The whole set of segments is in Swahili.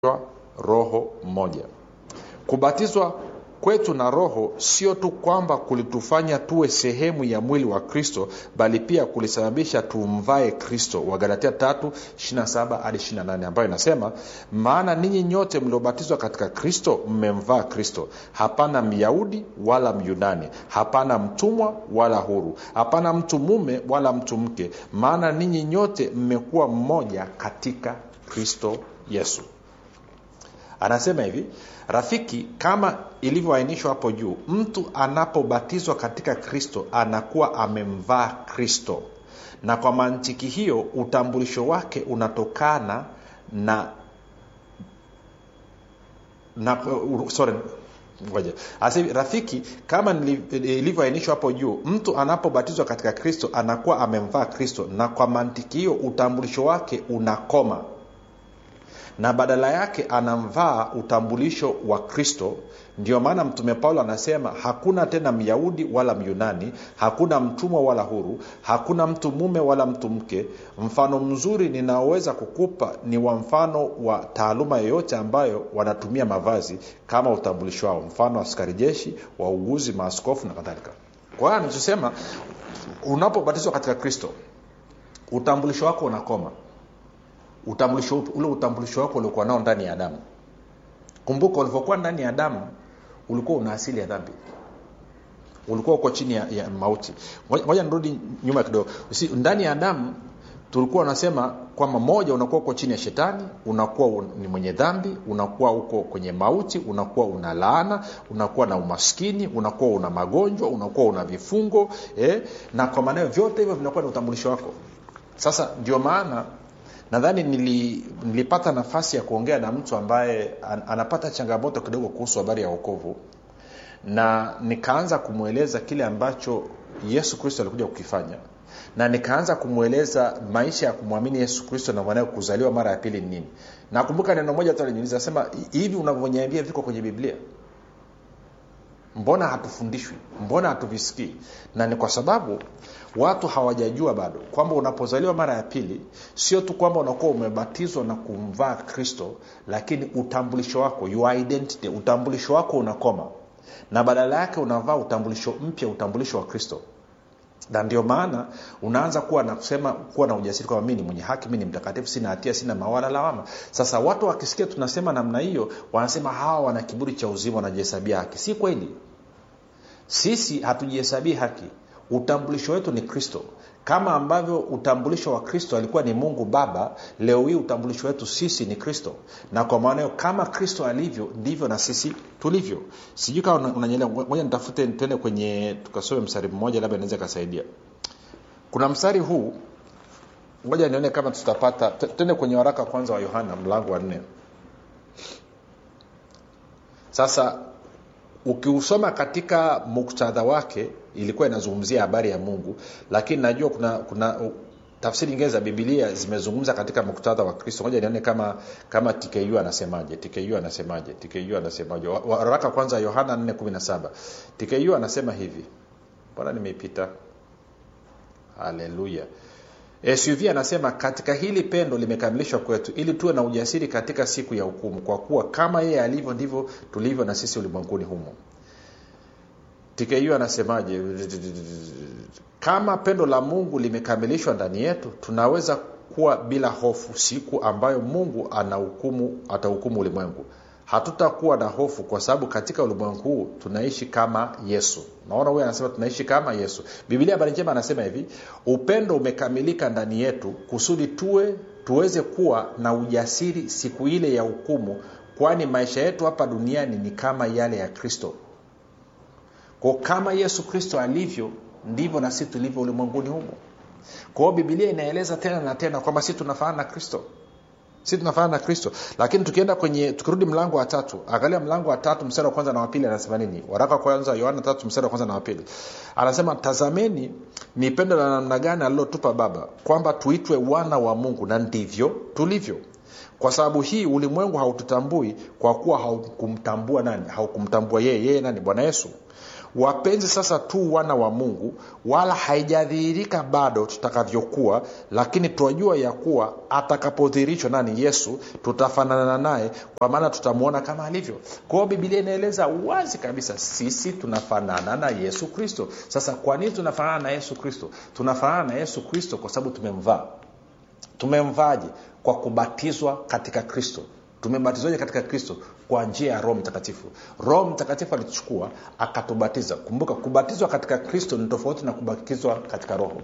roho mmoja kubatizwa kwetu na roho sio tu kwamba kulitufanya tuwe sehemu ya mwili wa kristo bali pia kulisababisha tumvae kristo wagalatia 3 hadi 28 ambayo inasema maana ninyi nyote mliobatizwa katika kristo mmemvaa kristo hapana myahudi wala myunani hapana mtumwa wala huru hapana mtu mume wala mtu mke maana ninyi nyote mmekuwa mmoja katika kristo yesu anasema hivi rafiki kama ilivyoainishwa hapo juu mtu anapobatizwa katika kristo anakuwa amemvaa kristo na kwa mantiki hiyo utambulisho wake unatokana na na uh, sorry ngoja Asa, rafiki kama ilivyoainishwa hapo juu mtu anapobatizwa katika kristo anakuwa amemvaa kristo na kwa mantiki hiyo utambulisho wake unakoma na badala yake anamvaa utambulisho wa kristo ndio maana mtume paulo anasema hakuna tena myahudi wala myunani hakuna mtumwa wala huru hakuna mtu mume wala mtu mke mfano mzuri ninaoweza kukupa ni wa mfano wa taaluma yoyote ambayo wanatumia mavazi kama utambulisho wao mfano askari jeshi wauguzi maaskofu na kadhalika kwa hiyo anachosema unapobatizwa katika kristo utambulisho wako unakoma utambulisho ule utambulisho wako uliokuwa nao ndani ya adamu kumbuka ulivyokuwa ndani ya adamu ulikuwa una asili ya dhambi ulikuwa uko chini ya, ya mauti moja nirudi nyuma kidogo ndani ya adamu tulikuwa unasema kwamba moja unakuwa uko chini ya shetani unakuwa un, ni mwenye dhambi unakuwa uko kwenye mauti unakuwa una laana unakuwa na umaskini unakuwa una magonjwa unakuwa una vifungo eh? na kwa maanao vyote hivyo vinakuwa ni utambulisho wako sasa ndio maana nadhani nili, nilipata nafasi ya kuongea na mtu ambaye an, anapata changamoto kidogo kuhusu habari ya wokovu na nikaanza kumweleza kile ambacho yesu kristo alikuja kukifanya na nikaanza kumweleza maisha ya kumwamini yesu kristo na mwanae kuzaliwa mara ya pili ni nini nakumbuka neno moja tu aliniuliza asema hivi unavyoniambia viko kwenye biblia mbona hatufundishwi mbona hatuvisikii na ni kwa sababu watu hawajajua bado kwamba unapozaliwa mara ya pili sio tu kwamba unakuwa umebatizwa na kumvaa kristo lakini utambulisho wako your identity utambulisho wako unakoma na badala yake unavaa utambulisho mpya utambulisho wa kristo na ndio maana unaanza kuwa na kusema kuwa na ujasiri kwamba mi ni mwenye haki mi ni mtakatifu sina hatia sina mawala lawama sasa watu wakisikia tunasema namna hiyo wanasema hawa wana kiburi cha uzima wanajihesabia haki si kweli sisi hatujihesabii haki utambulisho wetu ni kristo kama ambavyo utambulisho wa kristo alikuwa ni mungu baba leo hii utambulisho wetu sisi ni kristo na kwa maana hiyo kama kristo alivyo ndivyo na sisi tulivyo sijui kama unanyelea moja nitafute tuende kwenye tukasome mstari mmoja labda inaweza ikasaidia kuna mstari huu ngoja nione kama tutapata tuende kwenye waraka kwanza wa yohana mlango wa nne sasa ukiusoma katika muktadha wake ilikuwa inazungumzia habari ya mungu lakini najua kuna kuna tafsiri nyingine za bibilia zimezungumza katika muktadha wa kristo moja nione kama kama tku anasemaje tku anasemaje tku anasemaje waraka kwanza yohana 417 tku anasema hivi mbona nimeipita haleluya suv anasema katika hili pendo limekamilishwa kwetu ili tuwe na ujasiri katika siku ya hukumu kwa kuwa kama yeye alivyo ndivyo tulivyo na sisi ulimwenguni humo tku anasemaje kama pendo la mungu limekamilishwa ndani yetu tunaweza kuwa bila hofu siku ambayo mungu anahukumu atahukumu ulimwengu hatutakuwa na hofu kwa sababu katika ulimwengu huu tunaishi kama yesu naona huyu anasema tunaishi kama yesu bibilia habari njema anasema hivi upendo umekamilika ndani yetu kusudi tuwe tuweze kuwa na ujasiri siku ile ya hukumu kwani maisha yetu hapa duniani ni kama yale ya kristo ko kama yesu kristo alivyo ndivyo na sisi tulivyo ulimwenguni humo kwa hiyo bibilia inaeleza tena na tena kwamba si tunafanana na kristo si tunafanana na kristo lakini tukienda kwenye tukirudi mlango wa tatu angalia mlango wa tatu mstari wa kwanza na wapili anasema nini waraka wa kwanza yohana tatu mstari wa kwanza na wapili anasema tazameni ni pendo la namna gani alilotupa baba kwamba tuitwe wana wa mungu na ndivyo tulivyo kwa sababu hii ulimwengu haututambui kwa kuwa haukumtambua nani haukumtambua yeye yeye nani bwana yesu wapenzi sasa tu wana wa mungu wala haijadhihirika bado tutakavyokuwa lakini twajua ya kuwa atakapodhihirishwa nani yesu tutafanana naye kwa maana tutamwona kama alivyo kwa hiyo bibilia inaeleza wazi kabisa sisi tunafanana na yesu kristo sasa kwa nini tunafanana na yesu kristo tunafanana na yesu kristo kwa sababu tumemvaa tumemvaaje kwa kubatizwa katika kristo tumebatizwaje katika kristo kwa njia ya roho mtakatifu roho mtakatifu alituchukua akatubatiza kumbuka kubatizwa katika kristo ni tofauti na kubatizwa katika roho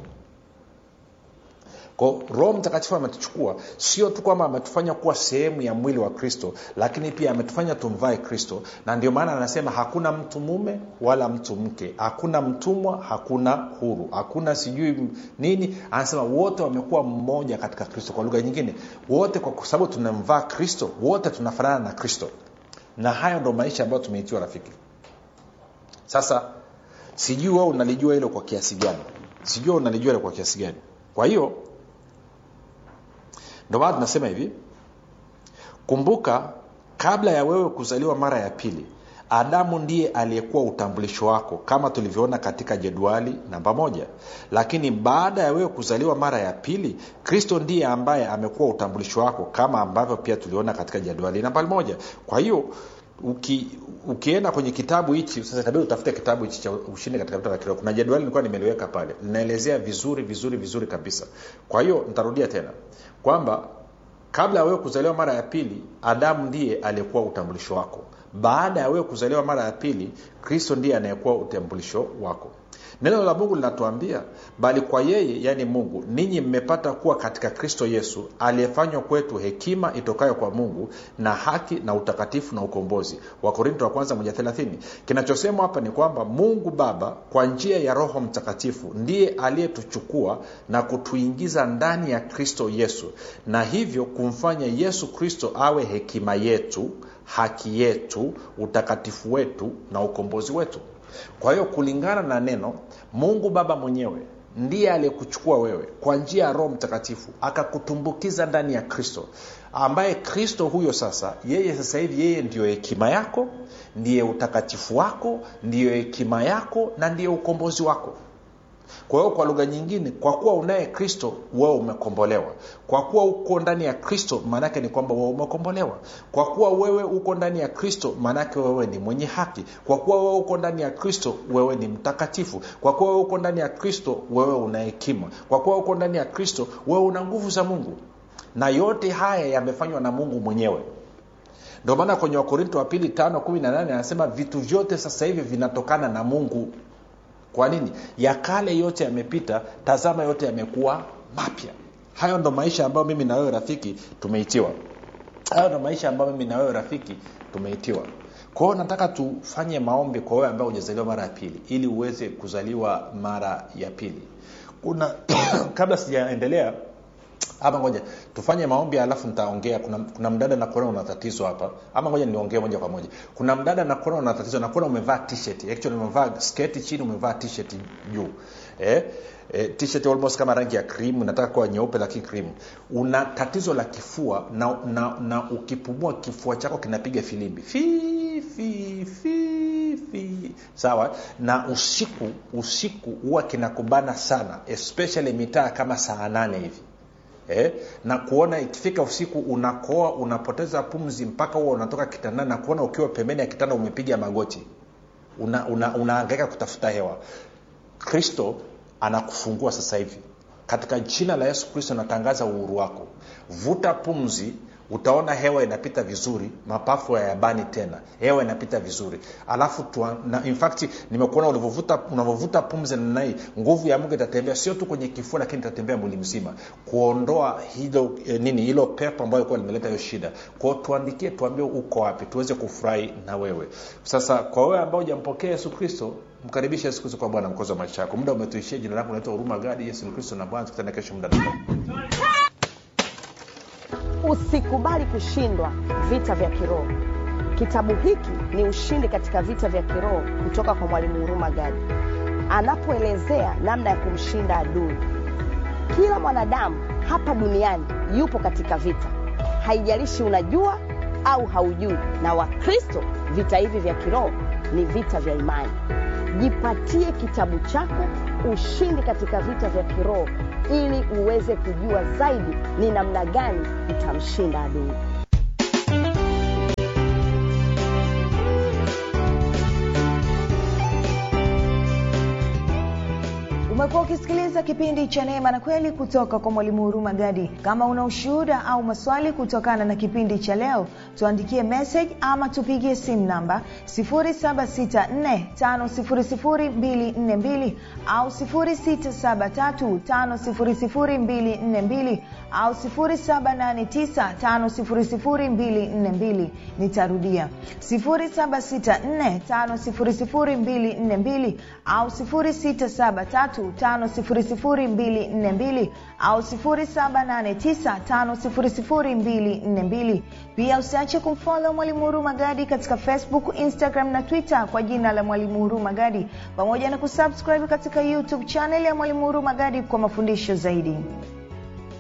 ko roho mtakatifu ametuchukua sio tu kwamba ametufanya kuwa sehemu ya mwili wa kristo lakini pia ametufanya tumvae kristo na ndio maana anasema hakuna mtu mume wala mtu mke hakuna mtumwa hakuna huru hakuna sijui nini anasema wote wamekuwa mmoja katika kristo kwa lugha nyingine wote kwa sababu tunamvaa kristo wote tunafanana na kristo na hayo ndo maisha ambayo tumeitiwa rafiki sasa sijui wewe unalijua hilo kwa kiasi gani sijui unalijua hilo kwa kiasi gani kwa hiyo ndio maana tunasema hivi kumbuka kabla ya wewe kuzaliwa mara ya pili adamu ndiye aliyekuwa utambulisho wako kama tulivyoona katika jedwali namba moja lakini baada ya wewe kuzaliwa mara ya pili kristo ndiye ambaye amekuwa utambulisho wako kama ambavyo pia tuliona katika jedwali nambari moja kwa hiyo uki, ukienda kwenye kitabu hichi sasa itabidi utafute kitabu hichi cha ushindi katika vita vya kiroho kuna jedwali nilikuwa nimeliweka pale linaelezea vizuri vizuri vizuri kabisa kwa hiyo nitarudia tena kwamba kabla ya wewe kuzaliwa mara ya pili adamu ndiye aliyekuwa utambulisho wako baada ya wewe kuzaliwa mara ya pili kristo ndiye anayekuwa utambulisho wako neno la mungu linatuambia bali kwa yeye yaani mungu ninyi mmepata kuwa katika kristo yesu aliyefanywa kwetu hekima itokayo kwa mungu na haki na utakatifu na ukombozi wakorinto wa kwanza moja thelathini kinachosemwa hapa ni kwamba mungu baba kwa njia ya roho mtakatifu ndiye aliyetuchukua na kutuingiza ndani ya kristo yesu na hivyo kumfanya yesu kristo awe hekima yetu haki yetu utakatifu wetu na ukombozi wetu kwa hiyo kulingana na neno mungu baba mwenyewe ndiye aliyekuchukua wewe kwa njia ya roho mtakatifu akakutumbukiza ndani ya kristo ambaye kristo huyo sasa yeye sasa hivi yeye ndiyo hekima yako ndiye utakatifu wako ndiyo hekima yako na ndiyo ukombozi wako kwa hiyo kwa lugha nyingine kwa kuwa unaye kristo wewe umekombolewa kwa kuwa uko ndani ya kristo maanaake ni kwamba wewe umekombolewa kwa kuwa wewe uko ndani ya kristo maanaake wewe ni mwenye haki kwa kuwa wewe uko ndani ya kristo wewe ni mtakatifu kwa kuwa wewe uko ndani ya kristo wewe una hekima kwa kuwa uko ndani ya kristo wewe una nguvu za mungu na yote haya yamefanywa na mungu mwenyewe ndio maana kwenye wakorinto wa pili tano kumi na nane anasema vitu vyote sasa hivi vinatokana na mungu kwa nini ya kale yote yamepita tazama yote yamekuwa mapya hayo ndo maisha ambayo mimi na wewe rafiki tumeitiwa hayo ndo maisha ambayo mimi na wewe rafiki tumeitiwa kwa hiyo nataka tufanye maombi kwa wewe ambaye hujazaliwa mara ya pili ili uweze kuzaliwa mara ya pili kuna kabla sijaendelea ama ngoja tufanye maombi alafu nitaongea kuna, kuna mdada nakuona una tatizo hapa ama ngoja niongee moja kwa moja kuna mdada nakuona una tatizo nakuona umevaa t-shirt actually umevaa sketi chini umevaa t-shirt juu eh? E, t-shirt almost kama rangi ya krimu nataka kuwa nyeupe lakini krimu una tatizo la kifua na, na, na ukipumua kifua chako kinapiga filimbi fi, fi, fi, fi. sawa na usiku usiku huwa kinakubana sana especially mitaa kama saa nane hivi eh, na kuona ikifika usiku unakoa unapoteza pumzi mpaka huwa unatoka kitandani na kuona ukiwa pembeni ya kitanda umepiga magoti unaangaika una, una kutafuta hewa kristo anakufungua sasa hivi katika jina la yesu kristo natangaza uhuru wako vuta pumzi utaona hewa inapita vizuri mapafu hayabani tena hewa inapita vizuri alafu tuwa, na, in fact nimekuona unavyovuta pumzi namna hii nguvu ya mungu itatembea sio tu kwenye kifua lakini itatembea mwili mzima kuondoa hilo eh, nini hilo pepo ambayo ilikuwa limeleta hiyo shida kwao tuandikie tuambie uko wapi tuweze kufurahi na wewe sasa kwa wewe ambao hujampokea yesu kristo mkaribishe yesu kristo kwa bwana mkozi wa maisha yako muda umetuishia jina lako unaitwa huruma gadi yesu ni kristo na bwana tukutane kesho muda usikubali kushindwa vita vya kiroho kitabu hiki ni ushindi katika vita vya kiroho kutoka kwa mwalimu huruma gadi anapoelezea namna ya kumshinda adui kila mwanadamu hapa duniani yupo katika vita haijalishi unajua au haujui na wakristo vita hivi vya kiroho ni vita vya imani jipatie kitabu chako ushindi katika vita vya kiroho ili uweze kujua zaidi ni namna gani utamshinda adui umekuwa ukisikiliza kipindi cha neema na kweli kutoka kwa mwalimu huruma gadi kama una ushuhuda au maswali kutokana na kipindi cha leo tuandikie message ama tupigie simu namba 7645242 au 6735242 au 7895242 nitarudia 7645242 au 673 5242 au 7895242 pia usiache kumfolo mwalimu huru magadi katika facebook instagram na twitter kwa jina la mwalimu huru magadi pamoja na kusubscribe katika youtube chanel ya mwalimu huru magadi kwa mafundisho zaidi